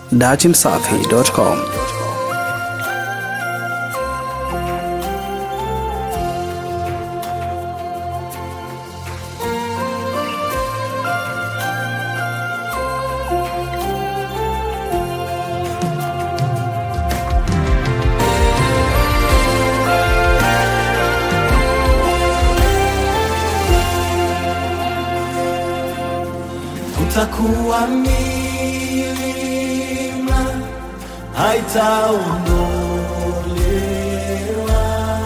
datimsafi.com. Kutakuwa milima haitaondolewa,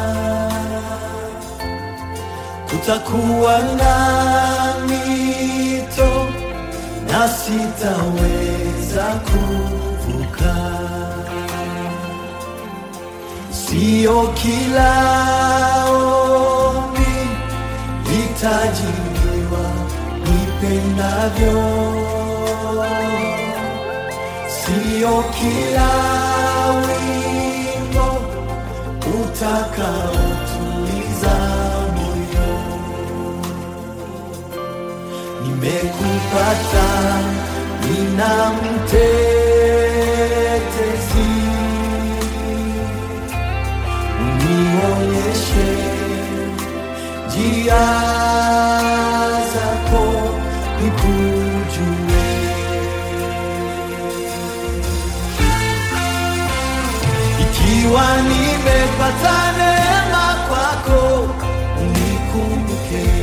kutakuwa na mito na sitaweza kuvuka. Sio kila ombi litajibiwa nipendavyo, sio kila wimbo utakaotuliza moyo. Nimekupata, nina mtetezi unionyeshe njia zako nikujue. Ikiwa nimepata neema kwako, unikumbuke.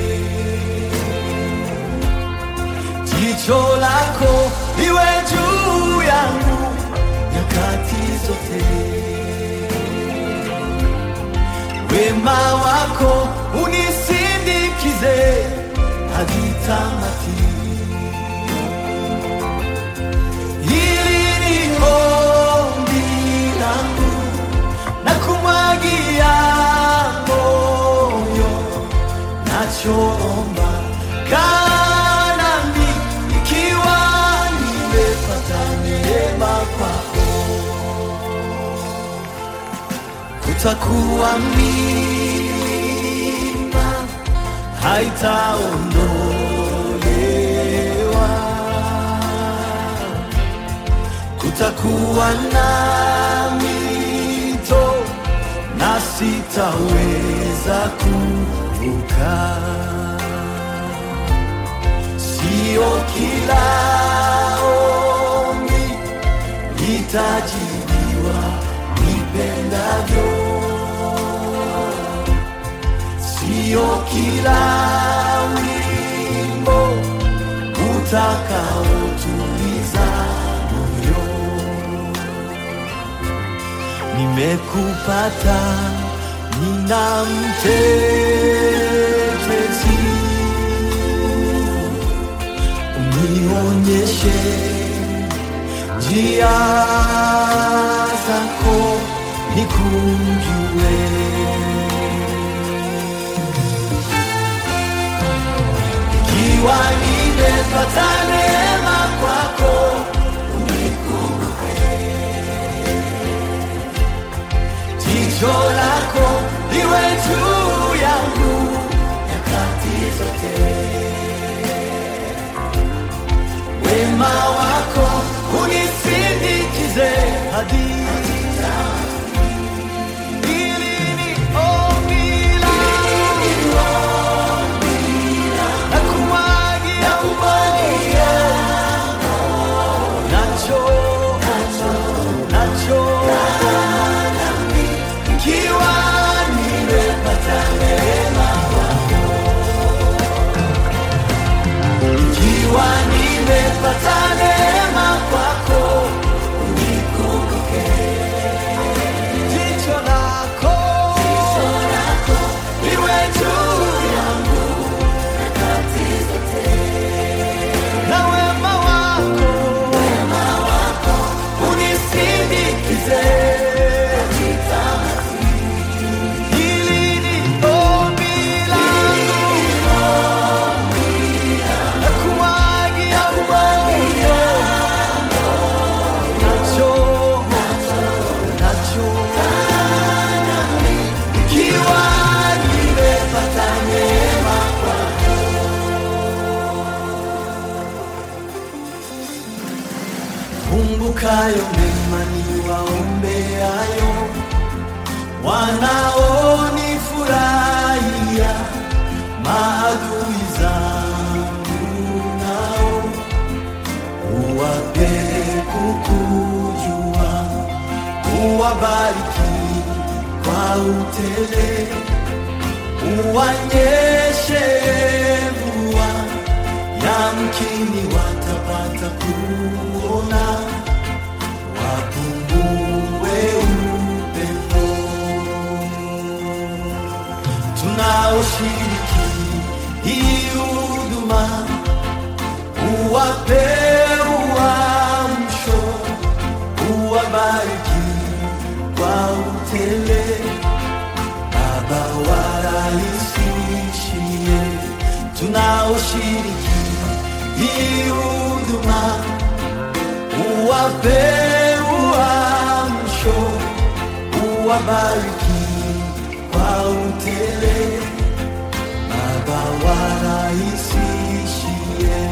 Jicho lako liwe juu yangu nyakati zote wema wako unisindikize hadi tamati. Hili ni ombi langu na kumwagia moyo, nachoomba kaa nami ikiwa nimepata neema kwako kutakuwa milima haitaondolewa, kutakuwa na mito na sitaweza kuvuka. Sio kila ombi litajibiwa nipendavyo, sio kila wimbo utakaotuliza moyo. Nimekupata, nina mtetezi, unionyeshe njia zako nikujue. Ikiwa nimepata neema kwako, unikumbuke. Jicho lako liwe juu yangu nyakati zote wema wako unisindikize hadi Hili ni ombi langu. Nakumwagia moyo. Nacho, nacho, ikiwa nimepata neema Kumbukayo mema niwaombeayo, wanaonifurahia, maadui zangu nao uwape kukujua, uwabariki kwa utele, uwanyeshe mvua, yamkini watapata kuona, wapungue upendo tunaoshiriki hii huduma uwape uamsho, uwabariki kwa utele, Baba warahisishie tunaoshiriki hii huduma, uwape uamsho, uwabariki kwa utele, Baba warahisishie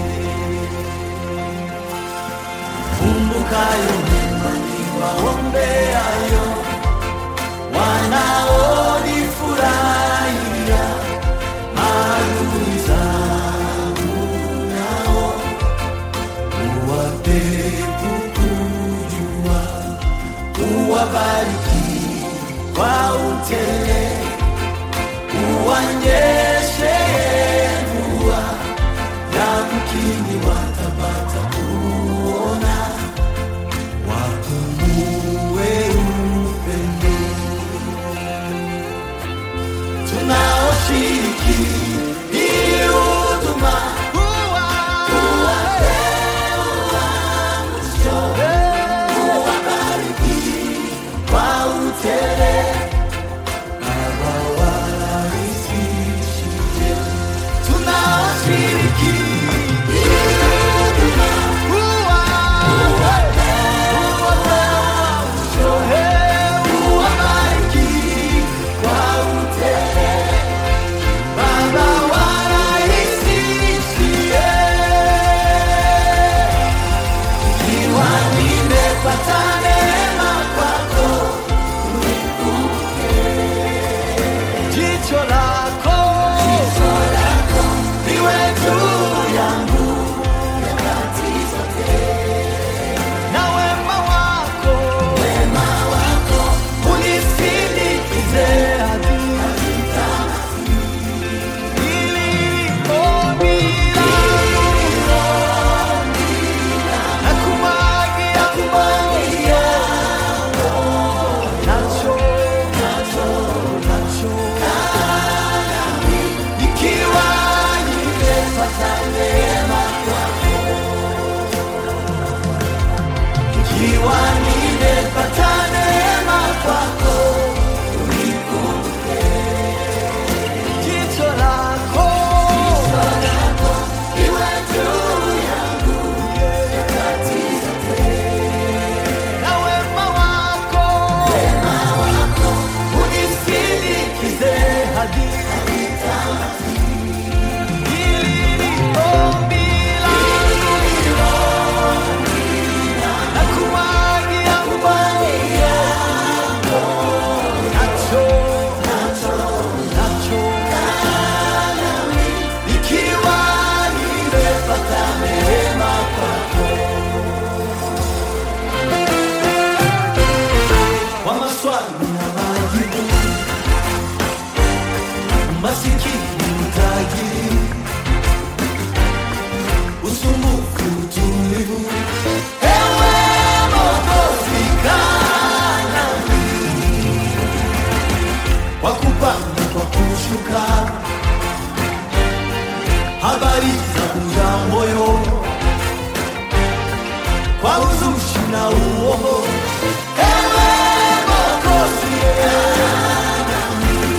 kumbukayo mema niwaombeayo, wanaonifurahia, maadui zangu nao uwape kukujua, uwabariki kwa utele, uwanyeshe mvua, yamkini watapata kuona, wapungue upendo. Tunaoshiriki hii huduma, uwabariki kwa utele, Baba warahisishie. Tunaoshiriki Jicho lako liwe juu yangu na wema wako unisindikize hadi nilipo na kumwagia moyo nacho nacho nacho ikiwa nimepata neema kwako, ikiwa nimepata neema kwako, unikumbuke. Jicho lako liwe juu yangu nyakati zote, na wema wako unisindikize hadi Masikini mtajiri usumbufu, utulivu. Ewe Mwokozi, kaa nami, kwa kupanda kwa kushuka, habari zangu za moyo, kwa uzushi na uongo. Ewe Mwokozi, kaa nami,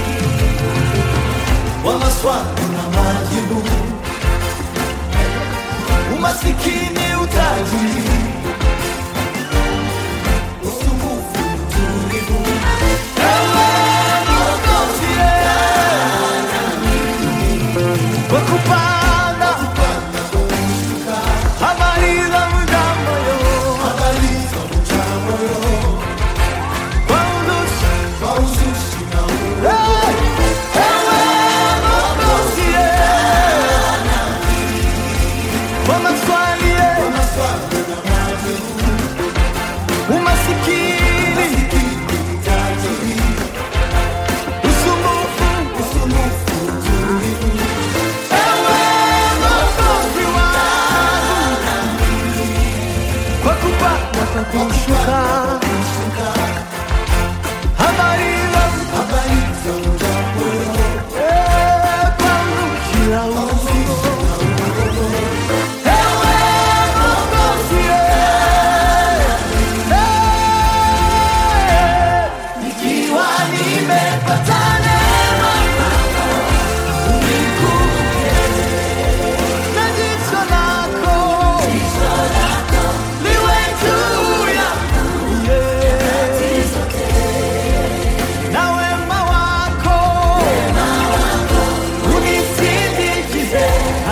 kwa maswali na majibu umasikini, utajiri, usumbufu, utulivu. Ewe Mwokozi, kwa kupanda habari za muda moyo,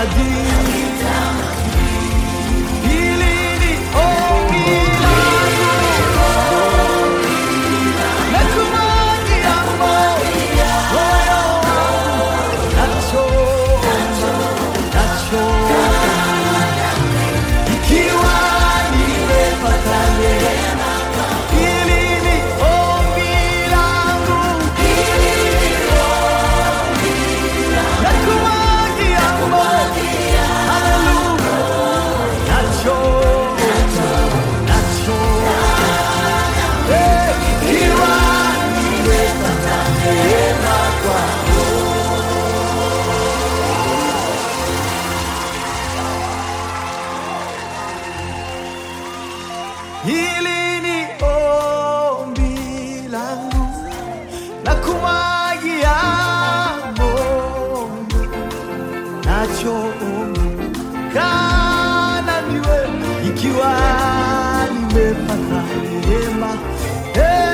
maji hili ni ombi langu nakumwagia moyo wangu nacho nacho ikiwa nimepata neema hili ni ombi langu nakumwagia moyo haleluya nacho nacho Eh, ikiwa nimepata neema kwako Hili ni ombi langu na kumwagia moyo nacho ombi kana niwe ikiwa nimepata neema Eh,